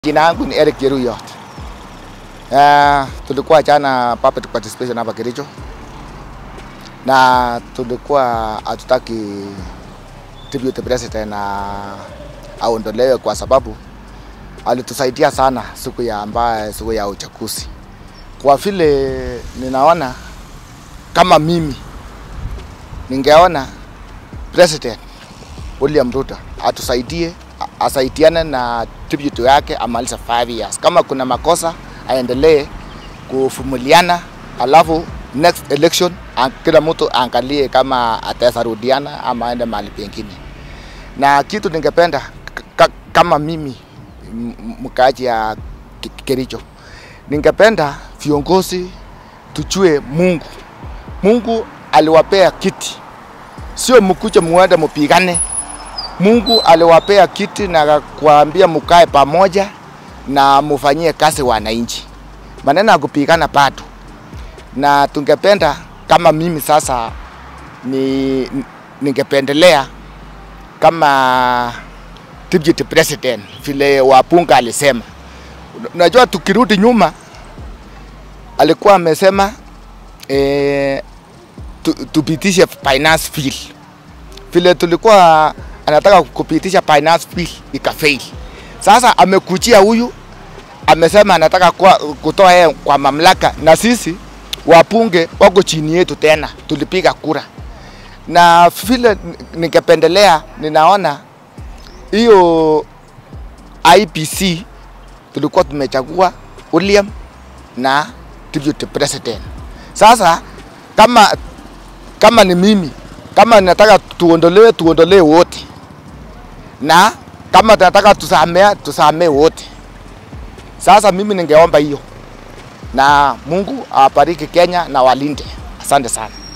Jina yangu ni Eric Jeruyot. Uh, tulikuwa jana puppet participation hapa Kericho na tulikuwa hatutaki tribute president na aondolewe kwa sababu alitusaidia sana siku ya ambaye siku ya uchaguzi. Kwa vile ninaona kama mimi ningeona president William Ruto atusaidie asaidiane na tribute yake amaliza 5 years. Kama kuna makosa aendelee kuvumiliana, alafu next election an- kila mtu aangalie kama ataweza rudiana ama aende mahali pengine. Na kitu ningependa ka- kama mimi m- m- mkaaji ya Ki- Kericho, ningependa viongozi tujue Mungu. Mungu aliwapea kiti, sio mkuje muende mupigane. Mungu aliwapea kiti na kuambia mukae pamoja na mufanyie kazi wananchi. Maneno ya kupigana bado, na tungependa kama mimi sasa ni ningependelea kama deputy president vile Wapunga alisema. Unajua, tukirudi nyuma alikuwa amesema eh, tu, tupitishe finance bill vile tulikuwa anataka kupitisha finance bill ikafail. Sasa amekujia huyu amesema anataka kwa, kutoa yeye kwa mamlaka, na sisi wapunge wako chini yetu tena, tulipiga kura na vile ningependelea, ninaona hiyo IPC tulikuwa tumechagua William na deputy president. Sasa kama kama ni mimi kama nataka tuondolewe, tuondolewe wote, na kama tunataka tusamea, tusamee wote. Sasa mimi ningeomba hiyo, na Mungu awabariki Kenya na walinde. Asante sana.